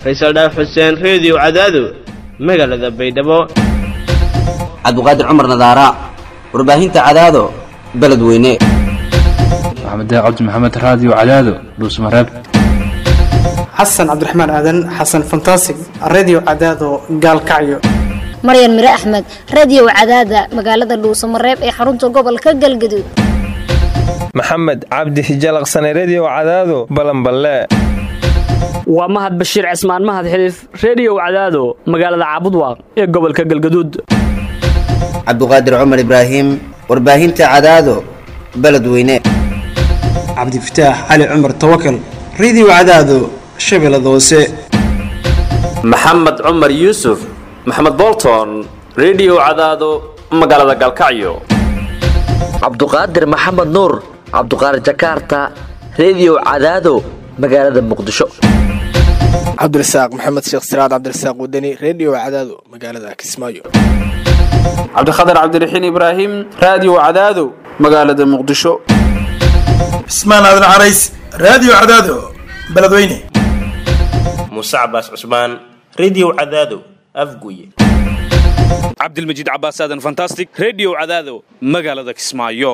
faysal dhaaf xuseen reediyo cadaado magaalada baydhabo cabdiqaadir cumar nadaara warbaahinta cadaado beledweyne maxamed cabdi maxamed raadiyo cadaado dhuusmareeb xasan cabdiraxmaan aadan xasan fantasig redio cadaado gaalkacyo maryan mire axmed radiyow cadaada magaalada dhuusamareeb ee xarunta gobolka galgaduud maxamed cabdi hijalaqsane rediyow cadaado balanballe waa mahad bashiir cismaan mahad xiliif rediyow cadaado magaalada caabudwaaq ee gobolka galgaduud cabdiqaadir cumar ibraahim warbaahinta cadaado beledweyne cabdifataax cali cumar tawakal redio cadaado shabeellada hoose maxamed cumar yuusuf maxamed bolton rediyow cadaado magaalada galkacyo cabduqaadir maxamed nuur cabduqaadir jakarta rediyow cadaado magaalada muqdisho cabdirasaaq maxamed sheekh siraad cabdirasaaq wadani rediyo cadaado magaalada kismaayo cabdikhatar cabdiraxiin ibraahim raadiyo cadaado magaalada muqdisho cismaan aadan carays raadiyo cadaado beledweyne muuse cabaas cusmaan rediyo cadaado afguye cabdilmajiid cabaas aadan fantastic rediyo cadaado magaalada kismaayo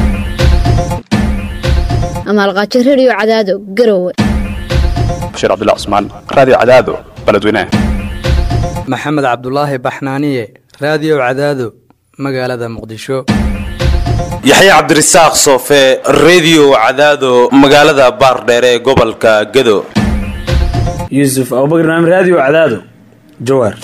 amaalqaajo rediyo cadaado garowe bashiir cabdullah cusmaan raadiyo cadaado beledweyne maxamed cabdulaahi baxnaaniye raadiyo cadaado magaalada muqdisho yaxye cabdirasaaq soofe rediyo cadaado magaalada baardheere ee gobolka gedo yuusuf abubakar naam raadiyo cadaado jawaar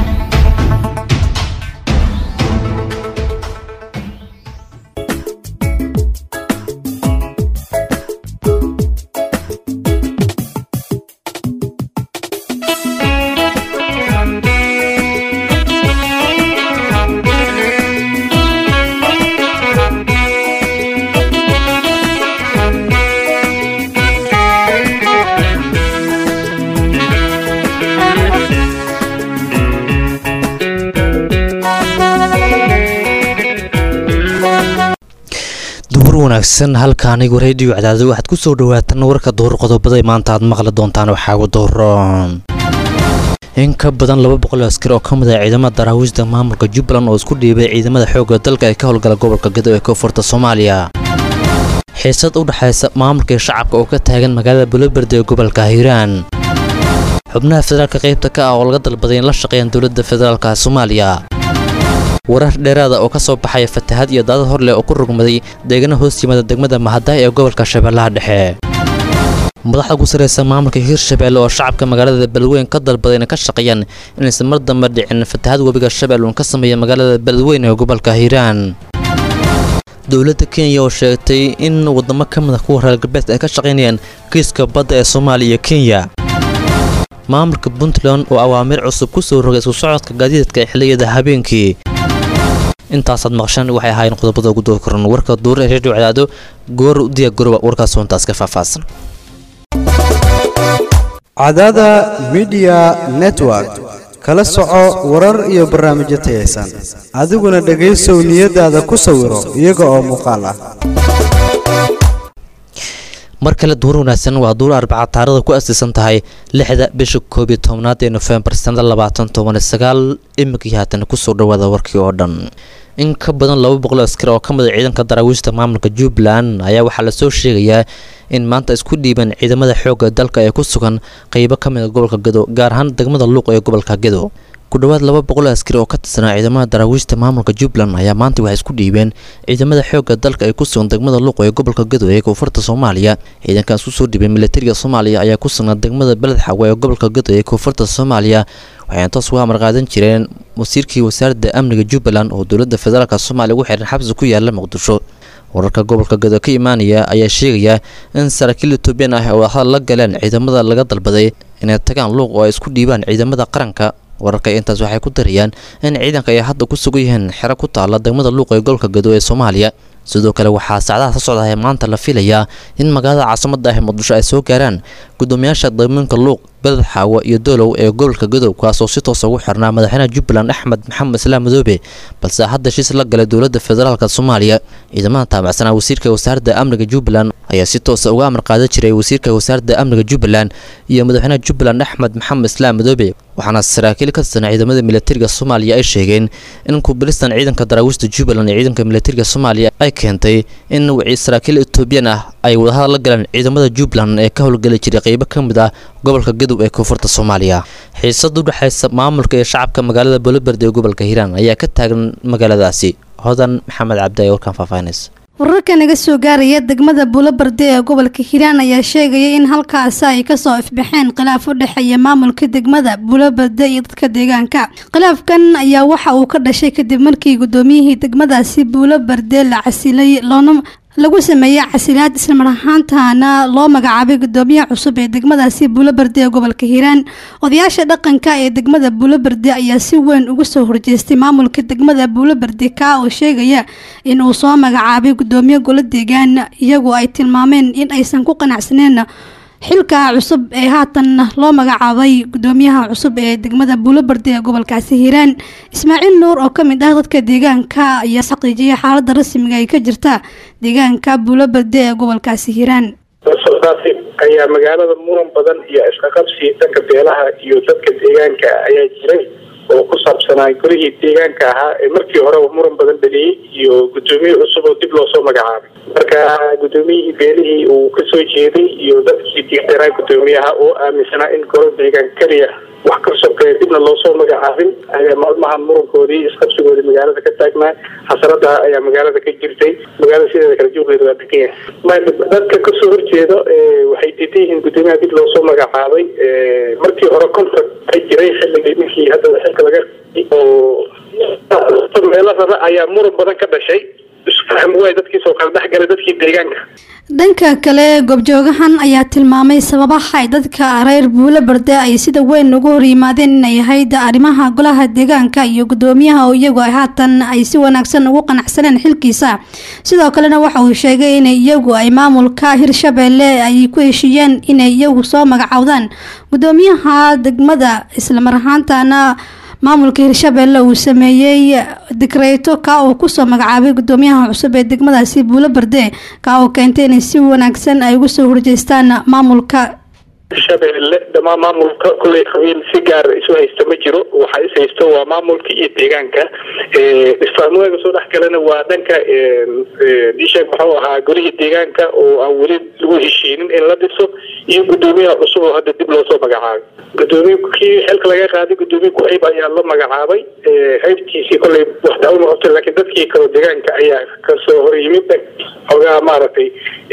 wanaagsan halka anigu rediyo cadaado waxaad ku soo dhawaataan warka duhur qodobada maanta aad maqli doontaan waxaagu duhroon in ka badan laba boqol askar oo ka mid ah ciidamada daraawiishda maamulka jubbaland oo isku dhiibay ciidamada xoogga dalka ee ka howlgala gobolka gedo ee koonfurta soomaaliya xiisad u dhexaysa maamulka iyo shacabka oo ka taagan magaalada buloberde ee gobolka hiiraan xubnaha federaalka qaybta ka ah oo laga dalbaday in la shaqeeyaan dowladda federaalka soomaaliya warar dheeraada oo ka soo baxaya fatahaad iyo daadad hor leh oo ku rugmaday deegaana hoos yimaada degmada mahadaay ee gobolka shabeellaha dhexe madaxda ku sarreysa maamulka hiirshabeelle oo shacabka magaalada beledweyn ka dalbaday inay ka shaqeeyaan inaysan mar dambe dhicin fatahaad webiga shabeelle uun ka sameeya magaalada beledweyn ee gobolka hiiraan dowladda kenya oo sheegtay in waddamo ka mid a kuwa reer galbeed ay ka shaqaynayaan kiiska badda ee soomaaliya iyo kenya maamulka puntland oo awaamiir cusub ku soo rogay isku socodka gaadiidka ee xilliyada habeenkii intaasaad maqshaan waxay ahaayeen qodobada ugu doo koran warka duur ee redio cadaado goor u diya goroba warkaas hoontaas ka faahfaahsan cadaada midiya network kala soco warar iyo barnaamijyo tayaysan adiguna dhegaysow niyadaada ku sawiro iyaga oo muuqaal ah mar kale duur wanaagsan waa duur arbaca taarada ku asiisan tahay lixda bisha koob iyo tobnaad ee nofembar sanada labaatan toban sagaal imikii haatan kusoo dhawaada warkii oo dhan in ka badan laba boqol askar oo ka mid a ciidanka daraawiishta maamulka jubbaland ayaa waxaa lasoo sheegayaa in maanta isku dhiibeen ciidamada xoogga dalka ee ku sugan qeybo ka mid a gobolka gedo gaar ahaan degmada luuq ee gobolka gedo ku dhowaad laba boqol askari oo ka tirsanaa ciidamada daraawiishta maamulka jubbaland ayaa maanta waxay isku dhiibeen ciidamada xoogga dalka ay ku sugan degmada luuq ee gobolka gedo ee koonfurta soomaaliya ciidankaas usoo dhiibay militariga soomaaliya ayaa ku sugnaa degmada beled xawe ee gobolka gedo ee koonfurta soomaaliya waxayna toos uga amar qaadan jireen wasiirkii wasaaradda amniga jubbaland oo dowladda federaalk soomaaliya ugu xiran xabsi ku yaala muqdisho wararka gobolka gedo ka imaanaya ayaa sheegaya in saraakiil etoobiyaan ah oo hadal la galeen ciidamada laga dalbaday inay tagaan luuq oo ay isku dhiibaan ciidamada qaranka wararka intaas waxay ku darayaan in ciidanka ay hadda ku sugan yihiin xero ku taala degmada luuq ee gobolka gedo ee soomaaliya sidoo kale waxaa saacadaha ka socdahay maanta la filayaa in magaalada caasimada ah muqdisho ay soo gaaraan gudoomiyaasha degmooyinka luuq beled xaawo iyo doolow ee gobolka gadow kaasoo si toosa ugu xirnaa madaxweynaha jubbaland axmed maxamed islaam madoobe balse hadda shis la galay dowladda federaalk soomaaliya ciidamada taabacsanaa wasiirka wasaaradda amniga jubbaland ayaa si toosa uga amar qaadan jiray wasiirka wasaaradda amniga jubbaland iyo madaxweynaha jubbaland axmed maxamed islaam madoobe waxaana saraakiil ka tirsan ciidamada militariga soomaaliya ay sheegeen in kubilistan ciidanka daraawiishta jubbaland iyo ciidanka militariga soomaaliya ay keentay in saraakiil etoobiyan ah ay wadahadal la galeen ciidamada jubbaland ee ka howlgeli jiray qeybo ka mid ah gobolka gadow ee koonfurta soomaaliya xiisad u dhexaysa maamulka iyo shacabka magaalada boloberde ee gobolka hiiraan ayaa ka taagan magaaladaasi hodan maxamed cabdi ayaa warkaan faahfaahinaysa wararka naga soo gaaraya degmada buulobarde ee gobolka hiiraan ayaa sheegaya in halkaasi ay kasoo ifbaxeen khilaaf u dhexeeya maamulka degmada buulobarde iyo dadka deegaanka khilaafkan ayaa waxa uu ka dhashay kadib markii gudoomiyihii degmadaasi buulobarde la casilay loona lagu sameeyey casilaad islamar ahaantana loo magacaabay gudoomiyaha cusub ee degmadaasi buulobarde ee gobolka hiiraan odayaasha dhaqanka ee degmada buulobarde ayaa si weyn uga soo horjeestay maamulka degmada buulobarde kaa oo sheegaya in uu soo magacaabay gudoomiye golo deegaan iyagoo ay tilmaameen in aysan ku qanacsaneen xilka cusub ee haatan loo magacaabay gudoomiyaha cusub ee degmada buulobarde ee gobolkaasi hiiraan ismaaciil nuur oo ka mid ah dadka deegaanka ayaa xaqiijiyay xaalada rasmiga ay ka jirta deegaanka buulobarde ee gobolkaasi hiiraan daasi ayaa magaalada muran badan iyo isqaqabsi dhanka beelaha iyo dadka deegaanka ayaa jiray oo ku saabsanaa golihii deegaanka ahaa ee markii horeba muran badan dhaliyey iyo gudoomiye cusub oo dib loosoo magacaabay marka gudoomiyihii beelihii uu kasoo jeeday iyo dadkii diiqdanaa gudoomiyaha oo aaminsanaa in golo deegaan keliya wax ka sokeeya dibna loosoo magacaabin ayaa maalmahan murankoodii isqabsigoodii magaalada ka taagnaa xasarada ayaa magaalada ka jirtay magaalada sideeda kala jooggeeda waa degan yahay dadka kasoo horjeeda waxay diidan yihiin gudoomiyaha dib loosoo magacaabay markii hore contract ay jiray xilligii ninkii hadda xilka laga oo meelo rara ayaa muran badan ka dhashay isfahm waay dadkiisoo kala dhexgalay dadkii deegaanka dhanka kale goobjoogahan ayaa tilmaamay sababaha ay dadka reer buulobarde ay sida weyn ugu hor yimaadeen inay ahayd arrimaha golaha deegaanka iyo gudoomiyaha oo iyagu ay haatan ay si wanaagsan ugu qanacsaneen xilkiisa sidoo kalena waxa uu sheegay in iyagu ay maamulka hirshabeelle ay ku heshiiyeen inay iyagu soo magacaawdaan gudoomiyaha degmada islamar ahaantana maamulka hirshabeelle uu sameeyey dikreyto kaa uu kusoo magacaabay gudoomiyaha cusub ee degmadaasi buulobarde kaa oo keentay inay si wanaagsan ay uga soo horjeestaan maamulka shabeelle dhamaan maamulka kulley qabiil si gaar isu haysta ma jiro waxa is haysto waa maamulka iyo deegaanka isfahmooyga soo dhex galana waa dhanka isheeg muxuu ahaa golihii deegaanka oo aan weli lagu heshiinin in la dhiso iyo gudoomiyaha cusub oo hadda dib loosoo magacaabay gudoomiye kii xilka laga qaaday gudoomiye ku-ayb ayaa la magacaabay haybtiisii kolley wax daawama qabta laakiin dadkii kaloo deegaanka ayaa kasoo hor yimid xoogaa maaragtay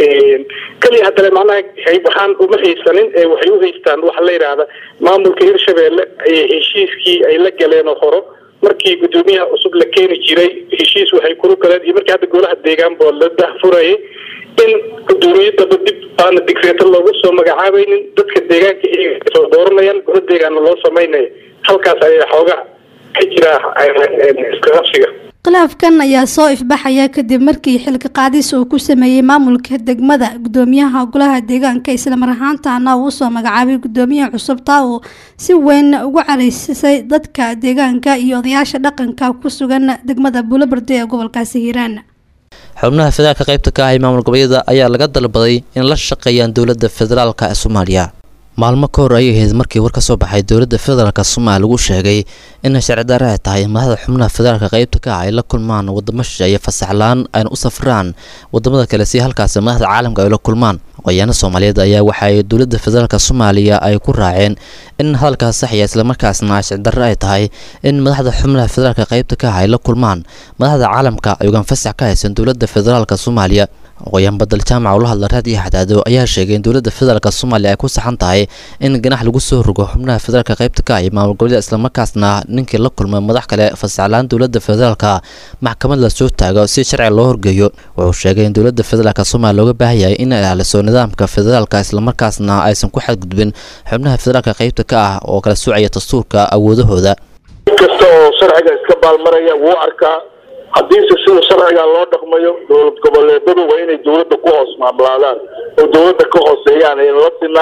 keliya haddana macnaha hayb waxaan uma haysanin waxay u haystaan waxa la yidhaahda maamulka hirshabeelle heshiiskii ay la galeen oo horo markii gudoomiyaha cusub la keeni jiray heshiis waxay kula galeen iyo markii hadda golaha deegaan boo la dahfurayay in gudoomiye daba dib aana digreeto loogu soo magacaabaynin dadka deegaanka iyaga soo dooranayaan gola deegaana loo samaynaya halkaas ayaa xoogaa ka jira iskaqabsiga khilaafkan ayaa soo ifbaxaya kadib markii xilka qaadis uu ku sameeyey maamulka degmada gudoomiyaha golaha deegaanka islamar ahaantana uu usoo magacaabay gudoomiyaha cusub taa uu si weyn ugu caraysisay dadka deegaanka iyo odayaasha dhaqanka ku sugan degmada buulobarde ee gobolkaasi hiiraan xubnaha federaalka qaybta ka ah ee maamul goboleedyada ayaa laga dalbaday in la shaqeeyaan dowladda federaalka ee soomaaliya maalmo ka hor ayay ahayd markii war ka soo baxay dowladda federaalk soomaaliya lagu sheegay in sharci darre ay tahay in madaxda xubnaha federaalka qaybta ka ah ay la kulmaan wadamo shisheeye fasaxlaan ayna u safraan wadamada kale si halkaasi madaxda caalamka ay la kulmaan qoyaano soomaaliyeed ayaa waxa ay dowladda federaalk soomaaliya ay ku raaceen in hadalkaas saxya islamarkaasna sharci darre ay tahay in madaxda xubnaha federaalka qaybta ka ah ay la kulmaan madaxda caalamka ayugan fasax ka haysan dowladda federaalk soomaaliya qoyaan badal jaamaca ula hadla raad iyo xadaado ayaa sheegay in dowladda federaalk soomaaliya ay ku saxan tahay in ganax lagu soo rogo xubnaha federaalka qaybta ka ah iyo maamul goboleeda islamarkaasna ninkii la kulmay madax kale fasaxlaan dowladda federaalka maxkamad la soo taago si sharci loo horgeeyo wuxuu sheegay in dowladda federaalk soomaaliya looga baahan yahay in ay ilaaliso nidaamka federaalka islamarkaasna aysan ku xadgudbin xubnaha federaalka qaybta ka ah oo kala soocaya dastuurka awoodahooda kasta oo sharciga iska baalmaraya wuu arkaa haddiise sida sharciga loo dhaqmayo dowlad goboleedadu waa inay dowladda ku hoos maamulaadaan oo dowladda ka hooseeyaan ayna la sinaan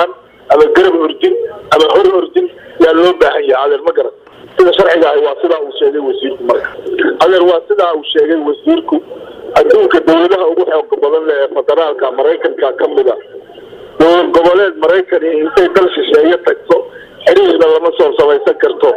ama garab ordin ama hor ordin yaa loo baahan yahay adeer ma garan sida sharciga ahi waa sidaa uu sheegay wasiirku marka adeer waa sidaa uu sheegay wasiirku adduunka dowladaha ugu xooga badan leh ee federaalka maraykanka ka mid a dowlad goboleed maraykani intay dal shisheeye tagto xiriirna lama soo samaysan karto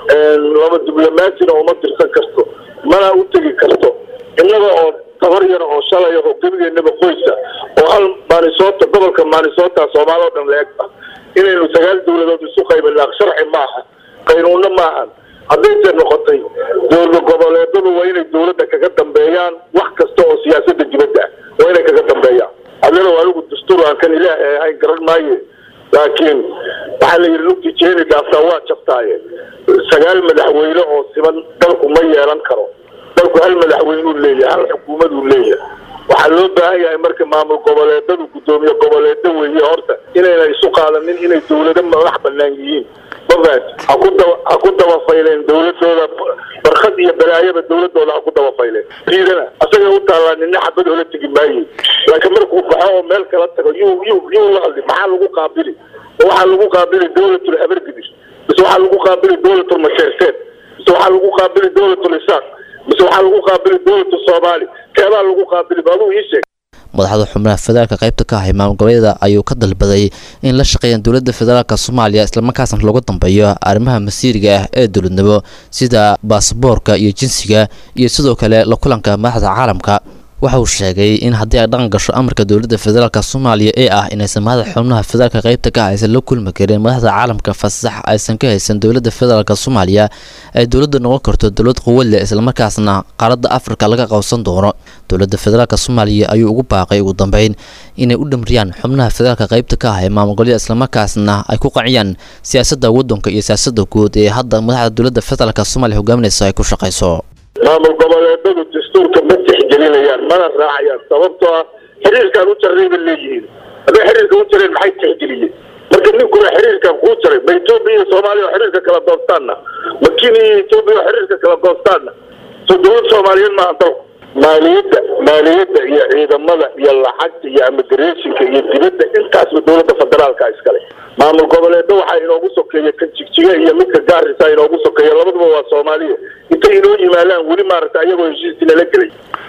lama diblomaasina uma dirsan karto mana u tegi karto innaga oo tabar yar oo shalay oo gebigeennaba qoysa oo hal maanisota gobolka maanisota soomaali oo dhan la eg ah inaynu sagaal dowladood isu qaybinaa sharci maaha qaynuunna maahan haddayse noqotay dowlad goboleedadu waa inay dowladda kaga dambeeyaan wax kasta oo siyaasadda dibadda ah waa inay kaga dambeeyaan adina anigu dastuur aan kan ilaahay ahayn garan maaye laakiin waxaa la yidhi lugti jeeni dhaaftaa waa jabtaaye sagaal madaxweyne oo siban dalku ma yeelan karo dalku hal madaxweynuu leeyahay hal xukuumaduu leeyahay waxaa loo baahan yahay marka maamul goboleedadu guddoomiye goboleedo weeye horta inayna isu qaadanin inay dowlado madax banaan yihiin mafahat ha ku daba ha ku dabafayleen dowladooda barkad iyo balaayaba dowladooda ha ku dabafayleen diidana asaga u taallaa nina xabad ola tegi maaye laakiin markuu baxo oo meel kala tago yuu yuu yuu la hadli maxaa lagu qaabili waxaa lagu qaabili dowlatul habargidis mise waxaa lagu qaabili dowlatul masheerteed mise waxaa lagu qaabili dowlatul isaaq mise waxaa lagu qaabili dowlatul soomaali keebaa lagu qaabili ba aduu ii sheeg madaxda xubnaha federaalka qaybta ka ahay maamul goboleeda ayuu ka dalbaday in la shaqeeyaan dowladda federaalka soomaaliya islamarkaasna looga dambeeyo arrimaha masiiriga ah ee dowladnimo sida baasaboorka iyo jinsiga iyo sidoo kale la kulanka madaxda caalamka waxa uu sheegay in haddii ay dhaqan gasho amarka dowladda federaalk soomaaliya ee ah inaysan madaxda xubnaha federaalka qaybta ka aysan la kulmi karin madaxda caalamka fasax aysan ka haysan dowladda federaalk soomaaliya ay dowladda noqon karto dowlad quwad leh islamarkaasna qaaradda afrika laga qabsan doono dowladda federaalk soomaaliya ayuu ugu baaqay ugu dambeyn inay u dhamriyaan xubnaha federaalka qaybta ka ah ee maamul goboleeda islamarkaasna ay ku qanciyaan siyaasadda waddanka iyo siyaasadda guud ee hadda madaxda dowladda federaalk soomaaliya hogaaminaysa ay ku shaqayso maamul goboleedadu dastuurka ma tixgelinayaan mana raacayaan sababtoo ah xiriirkaan u jarray ba leeyihiin hadday xiriirka u jareen maxay tixgeliyeen marka ninkuna xiriirkan kuu jaray ma etoobiya iyo soomaaliya oo xiriirka kala goostaanna ma kenya iyo etoobiya oo xiriirka kala goostaanna so dowlad soomaaliyeed maaha dalku maaliyadda maaliyadda iyo ciidamada iyo lacagta iyo immigrationka iyo dibadda intaasba dowladda federaalka iskale maamul goboleedda waxaa inoogu sokeeya kan jigjiga iyo midka gaarisa inoogu sokeeya labaduba waa soomaaliya intay inoo yimaadaan weli maaragta ayagoo heshiiskii nala gelay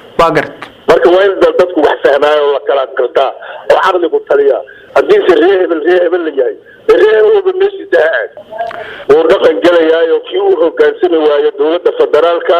marka waa in dal dadku wax fahmaayo oo la kala gartaa oo caqligu taliya haddiise ree hebel ree hebel la yahay dee ree hebel walba meeshiisa ha aad wuu dhaqan gelayaayo kii u hogaansami waayo dowladda federaalka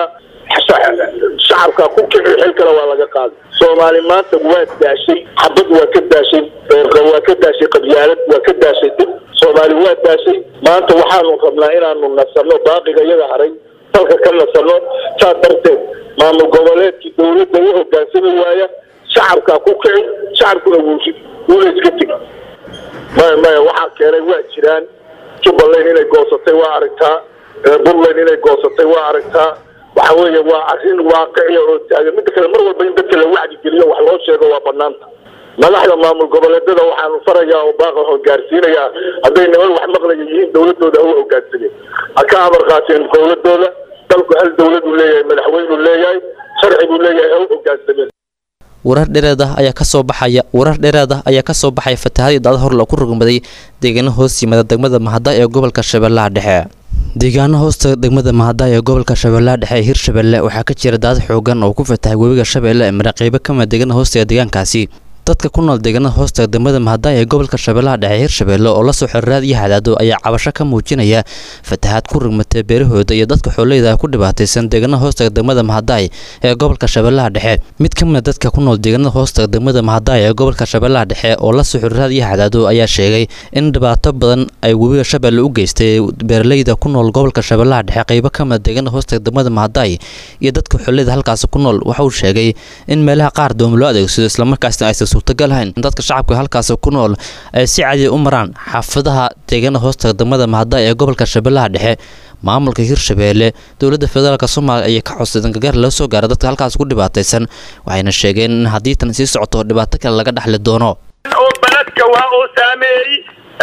shacabka ku kici xil kale waa laga qaaday soomaali maanta waa daashay xabad waa ka daashay waa ka daashay qabyaalad waa ka daashay dib soomaali waa daashay maanta waxaanu rabnaa inaanu nasano baaqiga iyaga haray dalka ka nasano saa darteed maamul goboleedkii dowladda u hogaansami waaya shacabkaa ku kici shacabkuna wuusi wuuna iska tegi maya maya waxaa keenay waa jiraan jubbaland inay goosatay waa aragtaa puntland inay goosatay waa aragtaa waxa weeye waa arrin waaqiciya oo taagan midda kale mar walba in dadka la wacdi geliyo wax loo sheego waa banaanta madaxda maamul goboleedada waxaanu farayaa oo baaqa hogaarsiinayaa hadday niman wax maqlaya yihiin dowladooda ha u hogaansameen ha ka amar qaateen dowladooda dalku hal dowladuu leeyahay madaxweynuu leeyahay sharci buu leeyahay ha u hogaansameen warar dhereed ah ayaa kasoo baxaya warar dhereed ah ayaa kasoo baxaya fatahaadii daada hor lagu rugmaday deegaano hoos yimada degmada mahada ee gobolka shabeellaha dhexe deegaano hoosta degmada mahada ee gobolka shabeellaha dhexe ee hirshabeelle waxaa ka jira daad xoogan oo ku fatahay webiga shabeelle ee maraqeybo ka mid deegaana hoostaga deegaankaasi dadka ku nool deegaanada hoosta degmada mahada ee gobolka shabeellaha dhexe hirshabeelle oo lasoo xiriiraad iyo hadaado ayaa cabasho ka muujinaya fatahaad ku rugmatay beerahooda iyo dadka xooleyda ku dhibaataysan deegaanada hoostaga degmada mahadaay ee gobolka shabeellaha dhexe mid ka mid dadka ku nool deegaanada hoostaga degmada mahadaay ee gobolka shabeellaha dhexe oo lasoo xiriiraad iyo hadaado ayaa sheegay in dhibaato badan ay webiga shabeelle u geystay beeraleyda ku nool gobolka shabeellaha dhexe qeybo ka mid deegaanada hoostaga degmada mahadaay iyo dadka xooleyda halkaasi ku nool waxa uu sheegay in meelaha qaar dooma loo adeegsado islamarkaasna aysan suurtagalhayn in dadka shacabka halkaasi ku nool ay si cadiya u maraan xaafadaha deegaana hoostaga degmada mahada ee gobolka shabeellaha dhexe maamulka hirshabeelle dowladda federaalk soomaaliya ayay ka codsadeen gargaar loo soo gaara dadka halkaas ku dhibaataysan waxayna sheegeen in haddii tan sii socoto dhibaato kale laga dhexli doono oo beledka waa uu saameeyey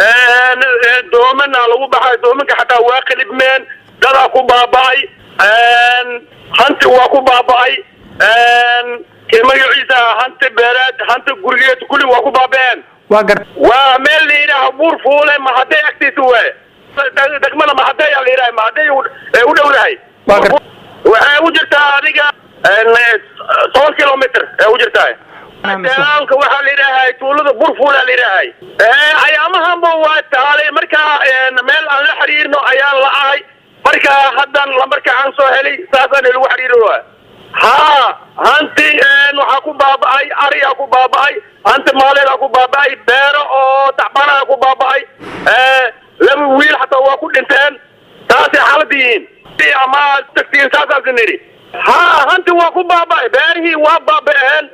doomana lagu baxay doomanka xataa waa qilibmeen dadaa ku baaba'ay hanti waa ku baaba'ay magaciisa hanti beereed hanti gurigeed kulli waa ku baaba'een waa meel la yidhaaha buur fuule mahaday agtiisa waay degmada mahaday aa la yidhaha mahaday ee u dhowdahay waxay u jirtaa adiga toban kilomitr ee u jirtaa deegaanka waxaa la yidhaahay tuulada burfuul aa la yidhaahay ayaamahanba waa taalay markaa meel aan la xiriirno ayaan la ahay marka haddan lambarka aan soo helay saasaan lagu xiriiri waa ha hanti waxaa ku baaba'ay ariyaa ku baaba'ay hanti maaleedaa ku baaba'ay beero oo tacbanaha ku baaba'ay laba wiil xataa waa ku dhinteen taasay xaalada yihiin ama tagtiin saasaas nidhi ha hanti waa ku baaba'ay beerihii waa baaba'een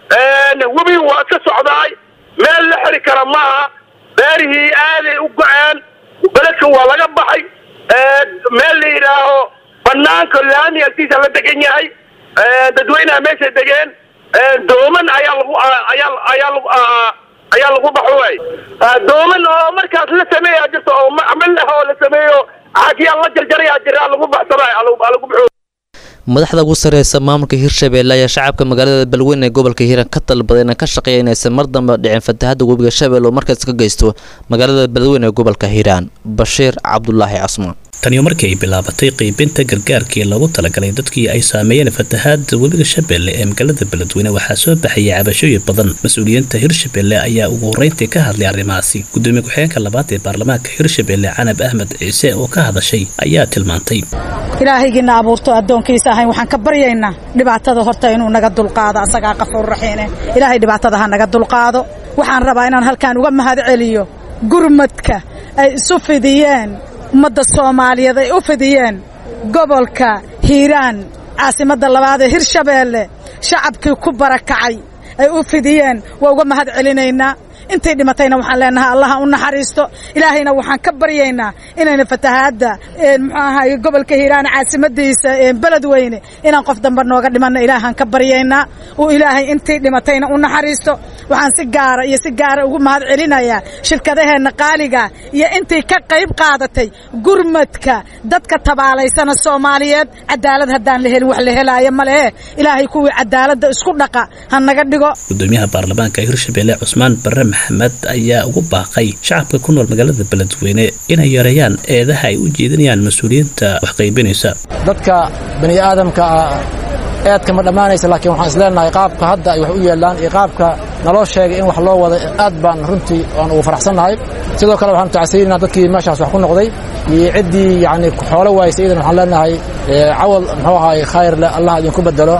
webi waa ka socdaay meel la xiri kara maaha beerihii aaday u go-een beledka waa laga baxay meel la yidhaaho banaanka laami agtiisa la degan yahay dadweynaha meeshay degeen dooman ayaa lagu ayaa ayaa lagu ayaa lagu baxo waay dooman oo markaas la sameeyaa jirta oo macmal ah oo la sameeyo xagiyaa la jarjarayaa jira lagu baxsanayo lagu baxo madaxda ugu sareysa maamulka hirshabeelle ayaa shacabka magaalada balweyn ee gobolka hiiraan ka dalbaday inay ka shaqeeya inaysan mar dambe dhicin fatahada webiga shabeelle oo markaas ka geysto magaalada balweyn ee gobolka hiiraan bashiir cabdulaahi casmaan taniyo markii ay bilaabatay qiibinta gargaarkii loogu talagalay dadkii ay saameeyeen fatahaada webiga shabeelle ee magaalada beledweyne waxaa soo baxayay cabashooyin badan mas-uuliyiinta hirshabeelle ayaa ugu horreyntii ka hadlay arrimahaasi gudoomiye ku-xigeenka labaad ee baarlamaanka hirshabeelle canab ahmed ciise oo ka hadashay ayaa tilmaantay ilaahaygiina abuurto addoonkiisa ahayn waxaan ka baryaynaa dhibaatada horta inuu naga dulqaado asagaa qafuur raxiine ilaahay dhibaatada ha naga dulqaado waxaan rabaa inaan halkaan uga mahad celiyo gurmadka ay isu fidiyeen ummadda soomaaliyeed ay u fidiyeen gobolka hiiraan caasimadda labaad ee hirshabeelle shacabkii ku barakacay ay u fidiyeen waa uga mahad celinaynaa intay dhimatayna waxaan leenahay allaha u naxariisto ilaahayna waxaan ka baryaynaa inayna fatahaadda muxuu ahaay gobolka hiiraan caasimadiisa beledweyne inaan qof dambe nooga dhimanna ilaahaan ka baryaynaa uu ilaahay intii dhimatayna u naxariisto waxaan si gaara iyo si gaara ugu mahad celinayaa shirkadaheenna qaaliga iyo intii ka qayb qaadatay gurmadka dadka tabaalaysana soomaaliyeed cadaalad haddaan la helin wax la helaayo ma lehe ilaahay kuwii cadaaladda isku dhaqa ha naga dhigo gudoomiyaha baarlamaanka hirshabeelle cusmaan barre maxamed ayaa ugu baaqay shacabka ku nool magaalada beledweyne inay yareeyaan eedaha ay u jeedinayaan mas-uuliyiinta wax qaybinaysa dadka bani aadamka eedka ma dhammaanaysa laakiin waxaan isleenahay qaabka hadda ay wax u yeelaan iyo qaabka naloo sheegay in wax loo wada aad baan runtii aan ugu faraxsannahay sidoo kale waxaanu tacsiinaa dadkii meeshaas wax ku noqday iyo ciddii yacni xoolo waaysa idan waxaan leenahay cawal muxuu ahaay khayr leh allah idinku bedelo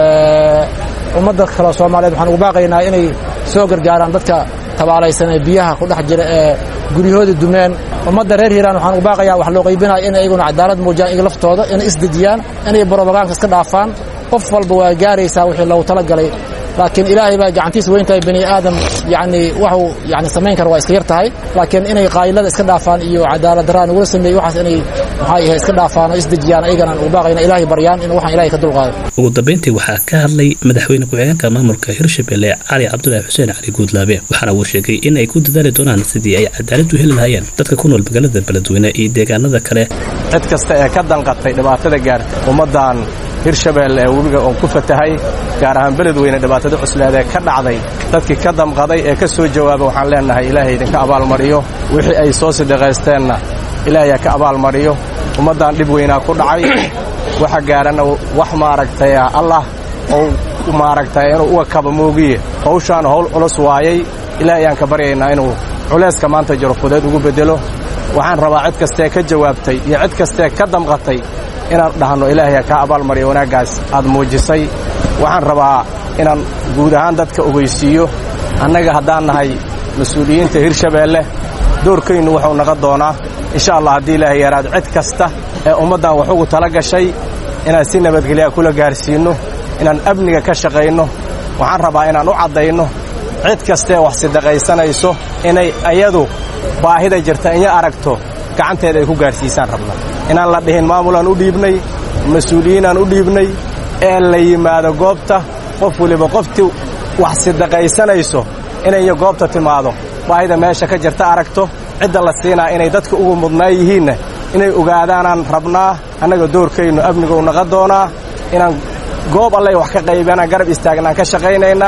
ummadda kale soomaaliyeed waxaan ugu baaqaynaa inay soo gargaaraan dadka tabaalaysan ee biyaha ku dhex jira ee guryahoodii dumeen ummadda reer hiiraan waxaan ugu baaqayaa wax loo qaybinaya in iyaguna cadaalad muujiyaan iyaga laftooda inay isdejiyaan inay brobagaanka iska dhaafaan qof walba waa gaaraysaa wixii loogu talagalay laakiin ilaahay baa gacantiisa weyn tahay bani aadam yacni waxuu yani samayn kara waa iska yar tahay laakiin inay qaayilada iska dhaafaan iyo cadaalad daraan ugula sameeyey waxaas inay maxay ahayd iska dhaafaan oo isdejiyaan ayagana ugu baaqayna ilaahay baryaan in waxaan ilaahay ka dulqaado ugu dambeyntii waxaa ka hadlay madaxweyne ku-xigeenka maamulka hirshabelle cali cabdulaahi xuseen cali guudlaabe waxaana uu sheegay in ay ku dadaali doonaan sidii ay cadaalad u heli lahaayeen dadka ku nool magaalada beledweyne iyo deegaanada kale cid kasta ee ka danqatay dhibaatada gaarta ummaddan hirshabeelle ee webiga oon ku fatahay gaar ahaan beledweyne dhibaatada cusleed ee ka dhacday dadkii ka damqaday ee ka soo jawaaba waxaan leennahay ilaahay idinka abaalmariyo wixii ay soo sidhiqaysteenna ilaahay ka abaalmariyo ummaddan dhib weynaa ku dhacay waxa gaarana wax maaragtay allah ou maaragtay inuu uga kaba moogiye hawshaan howl culus waayay ilaahay ayaan ka baryaynaa inuu culayska maanta jiro fudeed ugu beddelo waxaan rabaa cid kastee ka jawaabtay iyo cid kastee ka damqatay inaan dhahno ilaahay kaa abaalmariyo wanaaggaas aad muujisay waxaan rabaa inaan guud ahaan dadka ogeysiiyo annaga haddaan nahay mas-uuliyiinta hirshabeelle doorkaynu wuxuu naga doonaa insha allah haddii ilaahay yaraado cid kasta ee ummaddan wax ugu tala gashay inaan si nabadgelyaa kula gaarsiinno inaan amniga ka shaqayno waxaan rabaa inaan u caddayno cid kastaee wax sidaqaysanayso inay ayadu baahida jirta inya aragto gacanteeda ay ku gaarsiisaan rabna inaan la dhihin maamulaan u dhiibnay mas-uuliyiinaan u dhiibnay ee la yimaado goobta qof weliba qoftii wax sidaqaysanayso inay goobta timaado baahida meesha ka jirta aragto cidda la siinaa inay dadka ugu mudnaa yihiinna inay ogaadaanaan rabnaa annaga doorkaynu amnigou naqa doonaa inaan goob allay wax ka qaybanaan garab istaagnaan ka shaqaynaynaa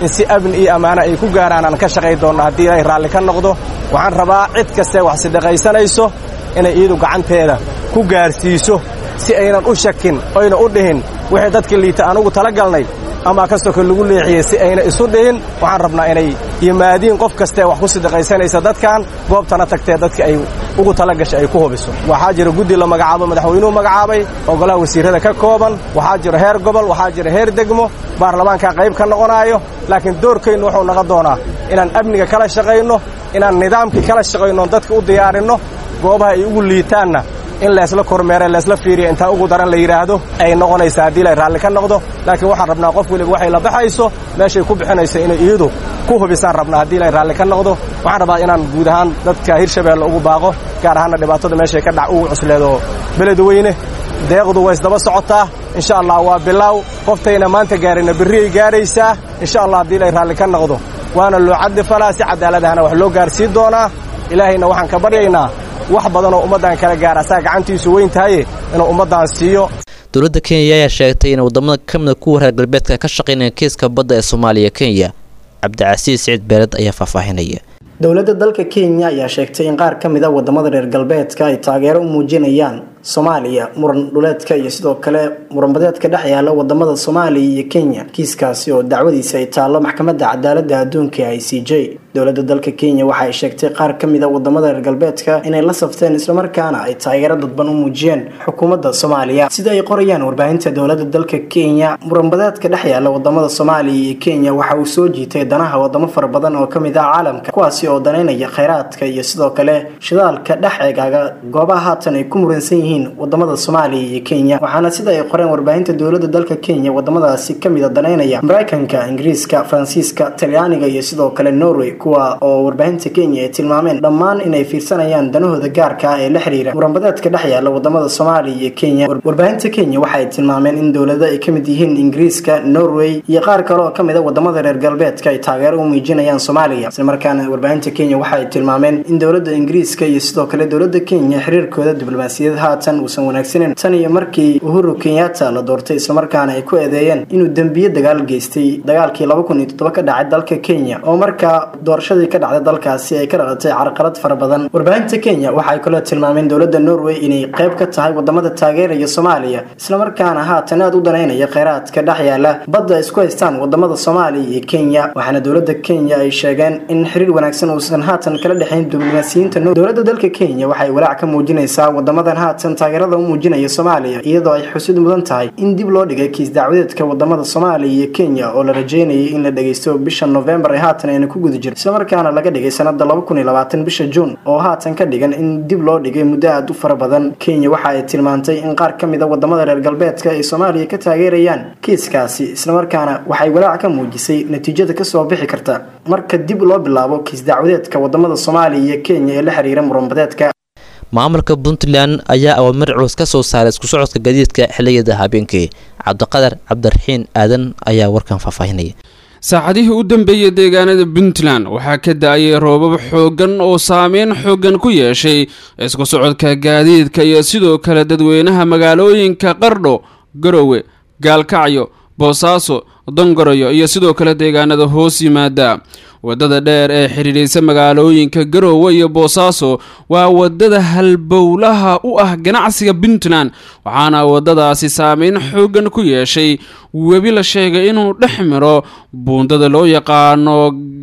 in si amni iyo ammaano ay ku gaaraan aan ka shaqay doonno haddii ilaahay raalli ka noqdo waxaan rabaa cid kastae wax sidaqaysanayso inay iyadu gacanteeda ku gaarsiiso si aynan u shakin oyna u dhihin wixii dadka liita anugu tala galnay ama kastoo kale lagu leexiyey si ayna isu dhihin waxaan rabnaa inay yimaadiin qof kastee wax ku sidaqaysanaysa dadkan goobtana tagtee dadka ay ugu tala gashay ay ku hubiso waxaa jira guddi la magacaabo madaxweynuhu magacaabay oo golaha wasiirrada ka kooban waxaa jira heer gobol waxaa jira heer degmo baarlamaankaa qayb ka noqonaayo laakiin doorkaynu wuxuu naga doonaa inaan amniga kala shaqayno inaan nidaamkii kala shaqayno dadka u diyaarinno goobaha ay ugu liitaanna in leesla kormeere leesla fiiriya intaa ugu daran la yidhaahdo ay noqonaysaa haddii lay raalli ka noqdo laakiin waxaan rabnaa qof weliba waxay la baxayso meeshay ku bixinayso inay iyadu ku hubisaan rabnaa haddii lay raalli ka noqdo waxaan rabaa inaan guud ahaan dadka hirshabeelle ugu baaqo gaar ahaanna dhibaatada meeshay ka dhac ugu cusleedo beledweyne deeqdu way isdaba socotaa insha allah waa bilaaw qoftayna maanta gaarayna berriyay gaaraysaa insha allah haddii lay raalli ka noqdo waana loo caddi falaa si cadaaladahana wax loo gaarsiin doonaa ilaahayna waxaan ka baryaynaa wax badanoo ummaddan kala gaara asaa gacantiisu weyn tahaye inuu ummaddan siiyo dowladda kenya ayaa sheegtay in wadamada ka mida kuwa reer galbeedka ka shaqaynaya kiiska badda ee soomaaliya kenya cabdicasiis siciid beeled ayaa faahfaahinaya dowladda dalka kenya ayaa sheegtay in qaar ka mid a wadamada reer galbeedka ay taageero u muujinayaan soomaaliya muran dhuleedka iyo sidoo kale muranbadeedka dhex yaala wadamada soomaaliya iyo kenya kiiskaasi oo dacwadiisa ay taallo maxkamadda cadaalada adduunka i c j dowladda dalka kenya waxa ay sheegtay qaar ka mid a wadamada reer galbeedka inay la safteen islamarkaana ay taageero dadban u muujiyeen xukuumadda soomaaliya sida ay qorayaan warbaahinta dowladda dalka kenya muranbadeedka dhex yaala wadamada soomaaliya iyo kenya waxa uu soo jiitay danaha wadamo fara badan oo kamid ah caalamka kuwaasi oo danaynaya kheyraadka iyo sidoo kale shidaalka dhex eegaaga goobaha haatan ay ku muransan yihiin wadamada soomaaliya iyo kenya waxaana sida ay qoreen warbaahinta dowladda dalka kenya wadamadaasi kamid a danaynaya mareykanka ingiriiska faransiiska talyaaniga iyo sidoo kale norway kuwa oo warbaahinta kenya ay tilmaameen dhammaan inay fiirsanayaan danahooda gaarka ah ee la xiriira muranbadeedka dhex yaala wadamada soomaaliya iyo kenya warbaahinta kenya waxa ay tilmaameen in dowlado ay kamid yihiin ingiriiska norway iyo qaar kale oo kamid a wadamada reer galbeedka ay taageero u muujinayaan soomaaliya islamarkaana warbaahinta kenya waxa ay tilmaameen in dowladda ingiriiska iyo sidoo kale dowladda kenya xiriirkooda diblomaasiyad haatan uusan wanaagsaneyn tan iyo markii uhuru kenyatta la doortay islamarkaana ay ku eedeeyeen inuu dembiye dagaal geystay dagaalkii laba kun iyo toddoba ka dhacay dalka kenya oo markaa doorashadii ka dhacday dalkaasi ay ka dhalatay carqalad fara badan warbaahinta kenya waxaay kaloo tilmaameen dowladda norway inay qayb ka tahay wadamada taageeraya soomaaliya islamarkaana haatan aad u danaynaya kheyraadka dhex yaala badda isku haystaan wadamada soomaaliya iyo kenya waxaana dowladda kenya ay sheegeen in xiriir wanaagsan uusan haatan kala dhexayn diblomaasiyiinta dowladda dalka kenya waxay walaac ka muujinaysaa wadamadan haatan taageerada u muujinaya soomaaliya iyadoo ay xusid mudan tahay in dib loo dhigay kiis dacwadeedka wadamada soomaaliya iyo kenya oo la rajeynayay in la dhageysto bisha novembar ee haatan ayna ku guda jiro islamarkaana laga dhigay sanada laba kun iyo labaatan bisha juun oo haatan ka dhigan in dib loo dhigay muddo aad u fara badan kenya waxa ay tilmaantay in qaar ka mid a wadamada reer galbeedka ay soomaaliya ka taageerayaan kiiskaasi islamarkaana waxay walaac ka muujisay natiijada kasoo bixi karta marka dib loo bilaabo kiis dacwadeedka wadamada soomaaliya iyo kenya ee la xiriira muranbadeedka maamulka puntland ayaa awaamir culus ka soo saaray isku socodka gadiidka xiliyada habeenkii cabdiqadar cabdiraxiin aadan ayaa warkan faahfaahinaya saacadihii u dambeeyey deegaanada puntland waxaa ka da-ayay roobab xooggan oo saameyn xooggan ku yeeshay isku socodka gaadiidka iyo sidoo kale dadweynaha magaalooyinka qardho garowe gaalkacyo boosaaso dongoroyo iyo sidoo kale deegaanada hoos yimaada wadada dheer ee xidhiidhaysa magaalooyinka garoowe iyo boosaaso waa wadada halbowlaha u ah ganacsiga puntland waxaana wadadaasi saameyn xooggan ku yeeshay webi la sheegay inuu dhex miro buundada loo yaqaano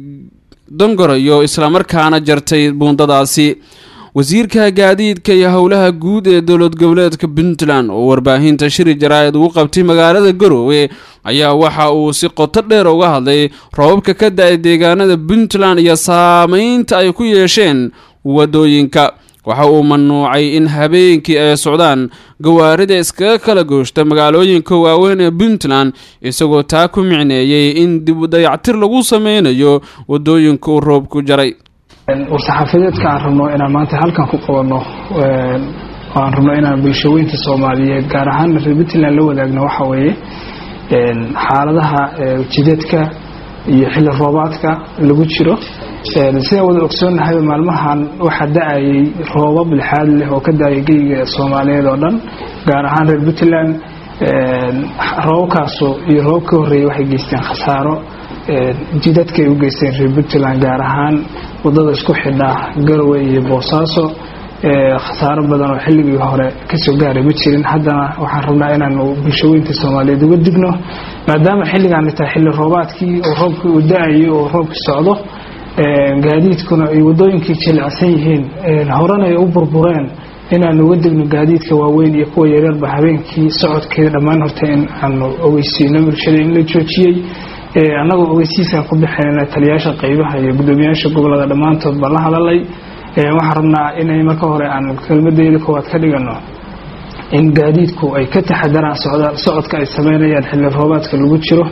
dongoroyo islamarkaana jartay buundadaasi wasiirka gaadiidka iyo howlaha guud ee dowlad goboleedka puntland oo warbaahinta shiri jaraa'id ugu qabtay magaalada garoowe ayaa waxa uu si qoto dheer uga hadlay roobabka ka da-ay deegaanada puntland iyo saameynta ay ku yeesheen wadooyinka waxa uu mamnuucay in habeenkii ay socdaan gawaarida iskaga kala gooshta magaalooyinka waaweyn ee puntland isagoo taa ku micneeyey in dib dayactir lagu sameynayo wadooyinka uu roobku jaray war-saxaafadeedka aan rabno inaan maanta halkan ku qabanno aan rabno inaan bulshaweynta soomaaliyeed gaar ahaan reer puntland la wadaagno waxa weeye xaaladaha jideedka iyo xilli roobaadka lagu jiro sidaan wada ogsoonnahay maalmahan waxaa da-ayay roobab lixaad leh oo ka da-ayay geyga soomaaliyeed oo dhan gaar ahaan reer puntland roobabkaasu iyo roobab ka horreeyay waxay geysteen khasaaro jidadka ay u geysteen reer puntland gaar ahaan wadada isku xidha garowe iyo boosaaso khasaaro badan oo xilligii hore kasoo gaaray ma jirin haddana waxaan rabnaa inaanu bulshaweynta soomaaliyeed uga digno maadaama xilligaani tahay xilli roobaadkii oo roobkii uu da-ayo oo roobkii socdo gaadiidkuna ay wadooyinkii jilicsan yihiin horena ay u burbureen inaanu uga degno gaadiidka waaweyn iyo kuwa yareerba habeenkii socodkeeda dhammaan horta in aanu ogeysiino bulshada in la joojiyey annagoo ogeysiisaan ku bixinayna taliyaasha qaybaha iyo guddoomiyaasha gobolada dhammaantood baan la hadalay waxaan rabnaa inay marka hore aan kelmadeeda koowaad ka dhigano in gaadiidku ay ka taxadaraan socodka ay sameynayaan xilli roobaadka lagu jiro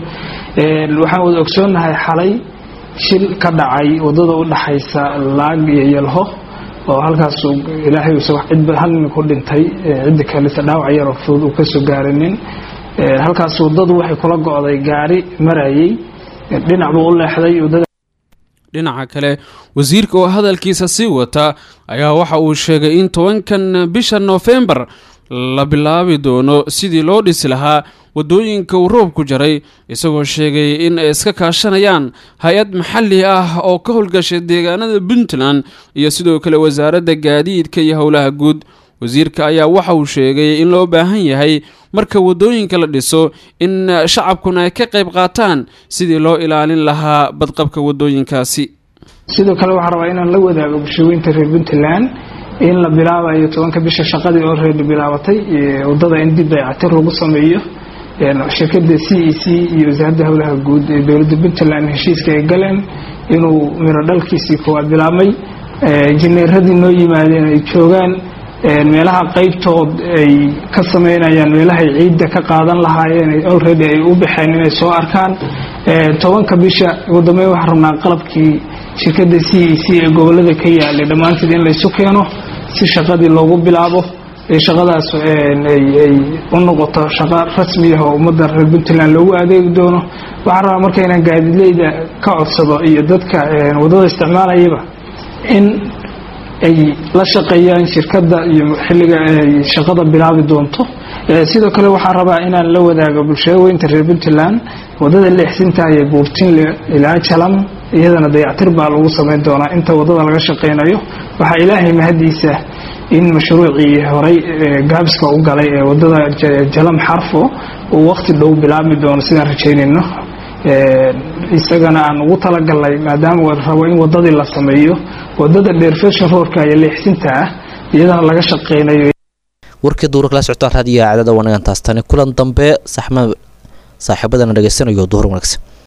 waxaan wada ogsoonnahay xalay shil ka dhacay wadada u dhaxaysa laag iyo yalho oo halkaas ilaahay cid hal nin ku dhintay cidda kaleta dhaawac yaroo fudud uu kasoo gaarinin halkaas wadadu waxay kula go'day gaari marayay dhinac buu u leexday wadada dhinaca kale wasiirka oo hadalkiisa sii wata ayaa waxa uu sheegay in tobankan bisha noofembar la bilaabi doono sidii loo dhisi lahaa wadooyinka uu roobku jaray isagoo sheegay in ay iska kaashanayaan hay-ad maxalli ah oo ka howlgashay deegaanada puntland iyo sidoo kale wasaaradda gaadiidka iyo howlaha guud wasiirka ayaa waxa uu sheegay in loo baahan yahay marka wadooyinka la dhiso in shacabkuna ay ka qayb qaataan sidii loo ilaalin lahaa badqabka wadooyinkaasi sidoo kale waxaan rabaa inaan la wadaago bulshaweynta reer puntland in la bilaabayo tobanka bisha shaqadii oo reer bilaabatay wadada in dib dayactir lagu sameeyo shirkada c e c iyo wasaaradda howlaha guud ee dowladda puntland heshiiska ay galeen inuu miro dhalkiisii koowaad bilaabmay jineeradii noo yimaadeen ay joogaan meelaha qaybtood ay ka sameynayaan meelahay ciidda ka qaadan lahaayeen already ay u baxeen inay soo arkaan tobanka bisha ugu dambeyn waxaan rabnaa qalabkii shirkada c e c ee gobolada ka yaalay dhammaanteed in laysu keeno si shaqadii loogu bilaabo shaqadaas ay u noqoto shaqo rasmi ah oo ummadda reer puntland loogu adeegi doono waxaan rabaa marka inaan gaadidleyda ka codsado iyo dadka wadada isticmaalayaba in ay la shaqeeyaan shirkadda iyo xilliga ay shaqada bilaabi doonto sidoo kale waxaan rabaa inaan la wadaago bulshaweynta reer puntland wadada leexsinta iyo buurtinle ilaa jalam iyadana dayactir baa lagu sameyn doonaa inta wadada laga shaqeynayo waxaa ilaahay mahadiisa in mashruucii horey gaabiska u galay ee wadada jalam xarfo uu waqti dhow bilaabi doono sidaan rajeynayno isagana aan ugu talagalnay maadaama rabo in wadadii la sameeyo wadada dheer fashion roadka iyo leexsinta ah iyadana laga shaqeynayo warkii duura kala socotaan raadiyaha cadada wanagan taastani kulan dambe saxma saaxiibadana dhegeysanayo duhur wanaagsan